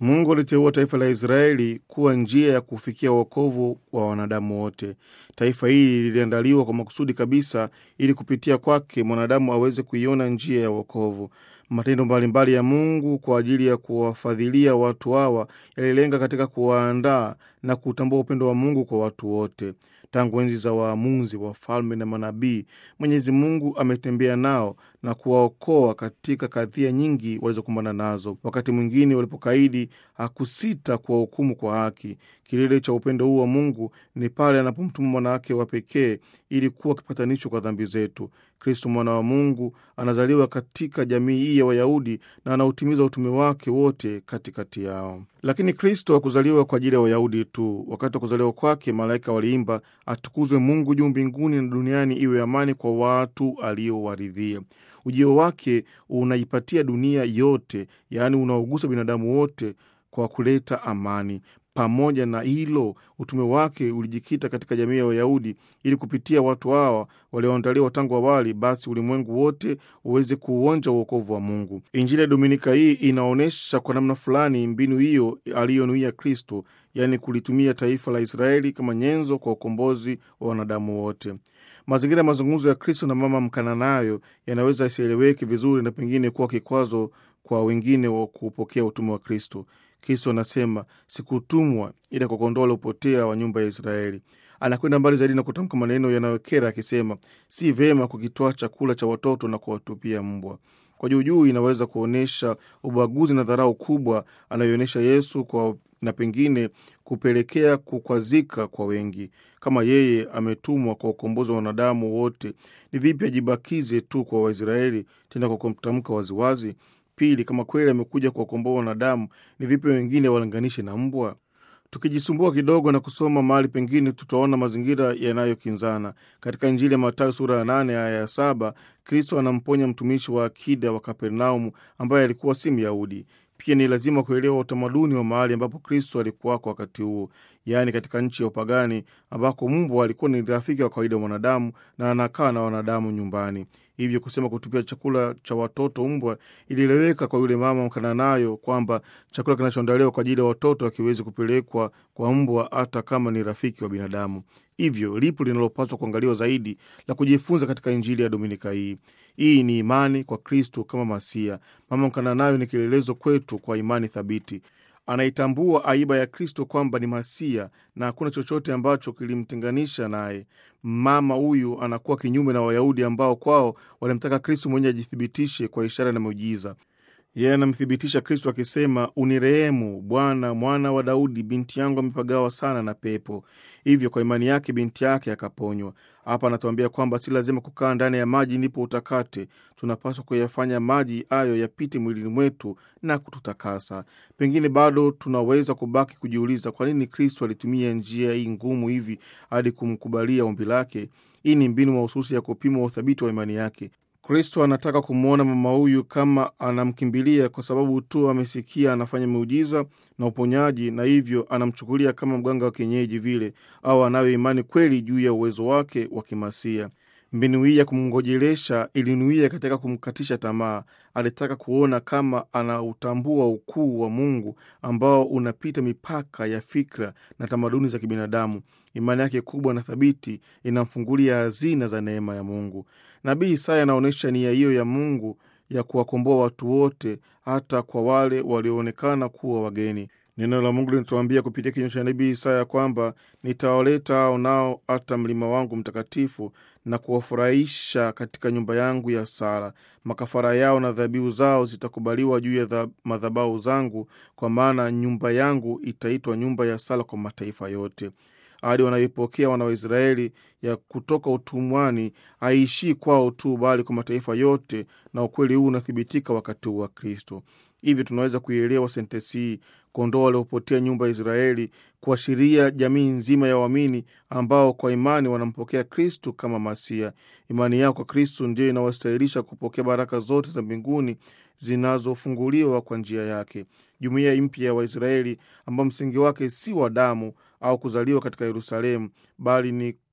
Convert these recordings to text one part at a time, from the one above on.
Mungu aliteua taifa la Israeli kuwa njia ya kufikia wokovu wa wanadamu wote. Taifa hili liliandaliwa kwa makusudi kabisa, ili kupitia kwake mwanadamu aweze kuiona njia ya wokovu. Matendo mbalimbali ya Mungu kwa ajili ya kuwafadhilia watu hawa yalilenga katika kuwaandaa na kutambua upendo wa Mungu kwa watu wote. Tangu enzi za waamuzi, wafalme na manabii, Mwenyezi Mungu ametembea nao na kuwaokoa katika kadhia nyingi walizokumbana nazo. Wakati mwingine walipokaidi, hakusita kuwahukumu kwa haki. Kilele cha upendo huu wa Mungu ni pale anapomtuma mwanawake wa pekee ili kuwa kipatanisho kwa dhambi zetu. Kristo mwana wa Mungu anazaliwa katika jamii hii ya Wayahudi na anautimiza utume wake wote katikati yao. Lakini Kristo hakuzaliwa kwa ajili ya Wayahudi tu. Wakati wa kuzaliwa kwake, malaika waliimba, atukuzwe Mungu juu mbinguni na duniani iwe amani kwa watu aliowaridhia. Ujio wake unaipatia dunia yote, yaani unaogusa binadamu wote kwa kuleta amani. Pamoja na hilo, utume wake ulijikita katika jamii ya Wayahudi ili kupitia watu hawa walioandaliwa tangu awali, basi ulimwengu wote uweze kuuonja uokovu wa Mungu. Injili ya Dominika hii inaonyesha kwa namna fulani mbinu hiyo aliyonuia Kristo, yaani kulitumia taifa la Israeli kama nyenzo kwa ukombozi wa wanadamu wote. Mazingira ya mazungumzo ya Kristo na mama Mkananayo yanaweza isieleweke vizuri na pengine kuwa kikwazo kwa wengine wa kupokea utume wa Kristo. Kristo anasema sikutumwa ila kwa kondoo waliopotea wa nyumba ya Israeli. Anakwenda mbali zaidi na kutamka maneno yanayokera akisema, si vema kukitoa chakula cha watoto na kuwatupia mbwa. Kwa juujuu inaweza kuonyesha ubaguzi na dharau kubwa anayoonyesha Yesu kwa na pengine kupelekea kukwazika kwa wengi. Kama yeye ametumwa kwa ukombozi wa wanadamu wote, ni vipi ajibakize tu kwa Waisraeli, tena kwa kumtamka waziwazi? Pili, kama kweli amekuja kuwakomboa wanadamu, ni vipi wengine walinganishe na mbwa? Tukijisumbua kidogo na kusoma mahali pengine, tutaona mazingira yanayokinzana. Katika Injili ya Mathayo sura ya nane aya ya saba Kristo anamponya mtumishi wa akida wa Kapernaumu ambaye alikuwa si Myahudi. Pia ni lazima kuelewa utamaduni wa mahali ambapo Kristo alikuwako wakati huo, yaani katika nchi ya upagani ambako mbwa alikuwa ni rafiki wa kawaida wa mwanadamu na anakaa na wanadamu nyumbani. Hivyo kusema kutupia chakula cha watoto mbwa ilieleweka kwa yule mama Mkananayo kwamba chakula kinachoandaliwa kwa ajili ya watoto hakiwezi kupelekwa kwa mbwa hata kama ni rafiki wa binadamu. Hivyo lipo linalopaswa kuangaliwa zaidi la kujifunza katika Injili ya Dominika hii. Hii ni imani kwa Kristo kama Masia. Mama Mkananayo ni kielelezo kwetu kwa imani thabiti. Anaitambua aiba ya Kristo kwamba ni Masia na hakuna chochote ambacho kilimtenganisha naye. Mama huyu anakuwa kinyume na Wayahudi ambao kwao walimtaka Kristo mwenyewe ajithibitishe kwa ishara na miujiza. Yeye anamthibitisha Kristo akisema, unirehemu Bwana, mwana wa Daudi, binti yangu amepagawa sana na pepo. Hivyo kwa imani yake binti yake akaponywa. Hapa anatuambia kwamba si lazima kukaa ndani ya maji ndipo utakate. Tunapaswa kuyafanya maji hayo yapite mwilini mwetu na kututakasa. Pengine bado tunaweza kubaki kujiuliza kwa nini Kristo alitumia njia hii ngumu hivi hadi kumkubalia ombi lake. Hii ni mbinu mahususi ya kupima uthabiti wa imani yake. Kristo anataka kumwona mama huyu kama anamkimbilia kwa sababu tu amesikia anafanya miujiza na uponyaji, na hivyo anamchukulia kama mganga wa kienyeji vile, au anayo imani kweli juu ya uwezo wake wa kimasia. Mbinu hii ya kumngojelesha ilinuia katika kumkatisha tamaa. Alitaka kuona kama anautambua ukuu wa Mungu ambao unapita mipaka ya fikra na tamaduni za kibinadamu. Imani yake kubwa na thabiti inamfungulia hazina za neema ya Mungu. Nabii Isaya anaonyesha nia hiyo ya Mungu ya kuwakomboa watu wote, hata kwa wale walioonekana kuwa wageni. Neno la Mungu linatuambia kupitia kinywa cha nabii Isaya kwamba nitawaleta hao nao hata mlima wangu mtakatifu na kuwafurahisha katika nyumba yangu ya sala. Makafara yao na dhabihu zao zitakubaliwa juu ya madhabahu zangu, kwa maana nyumba yangu itaitwa nyumba ya sala kwa mataifa yote. Ahadi wanayoipokea wana wa Israeli ya kutoka utumwani haishii kwao tu, bali kwa mataifa yote, na ukweli huu unathibitika wakati huu wa Kristo. Hivi tunaweza kuielewa sentensi hii, kondoo waliopotea nyumba ya Israeli, kuashiria jamii nzima ya waamini ambao kwa imani wanampokea Kristu kama Masia. Imani yao kwa Kristu ndiyo inawastahilisha kupokea baraka zote za mbinguni zinazofunguliwa kwa njia yake. Jumuiya mpya ya Waisraeli ambao msingi wake si wa damu au kuzaliwa katika Yerusalemu, bali ni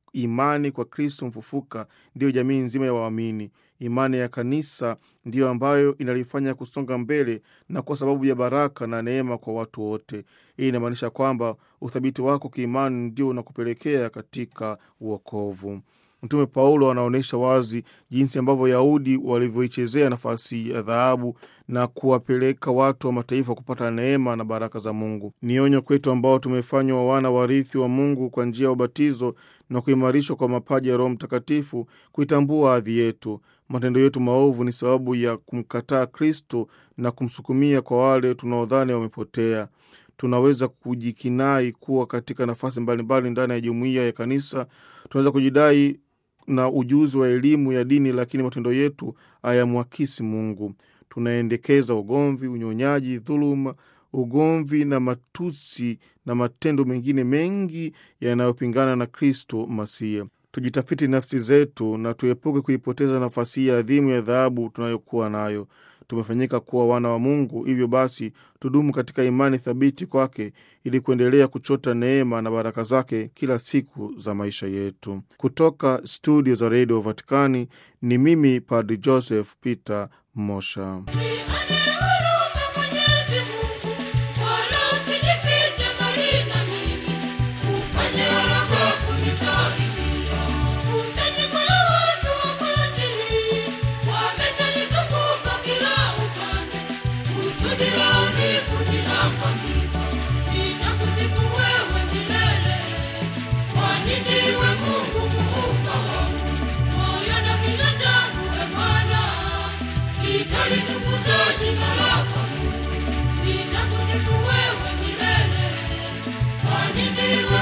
imani kwa Kristo mfufuka ndiyo jamii nzima ya waamini. Imani ya kanisa ndiyo ambayo inalifanya kusonga mbele na kwa sababu ya baraka na neema kwa watu wote. Hii inamaanisha kwamba uthabiti wako kiimani ndio unakupelekea katika uokovu. Mtume Paulo anaonyesha wazi jinsi ambavyo Wayahudi walivyoichezea nafasi ya dhahabu na kuwapeleka watu wa mataifa kupata neema na baraka za Mungu. Ni onyo kwetu ambao tumefanywa wana warithi wa Mungu kwa njia ya ubatizo na kuimarishwa kwa mapaji ya Roho Mtakatifu, kuitambua hadhi yetu. Matendo yetu maovu ni sababu ya kumkataa Kristo na kumsukumia kwa wale tunaodhani wamepotea. Tunaweza kujikinai kuwa katika nafasi mbalimbali ndani ya jumuiya ya kanisa. Tunaweza kujidai na ujuzi wa elimu ya dini, lakini matendo yetu hayamwakisi Mungu. Tunaendekeza ugomvi, unyonyaji, dhuluma, ugomvi na matusi na matendo mengine mengi yanayopingana na Kristo Masiya. Tujitafiti nafsi zetu na tuepuke kuipoteza nafasi hii adhimu ya dhahabu tunayokuwa nayo. Tumefanyika kuwa wana wa Mungu, hivyo basi tudumu katika imani thabiti kwake ili kuendelea kuchota neema na baraka zake kila siku za maisha yetu. Kutoka studio za redio Vatikani ni mimi Padri Joseph Peter Mosha. Nitakusifu wewe milele, kwani ndiwe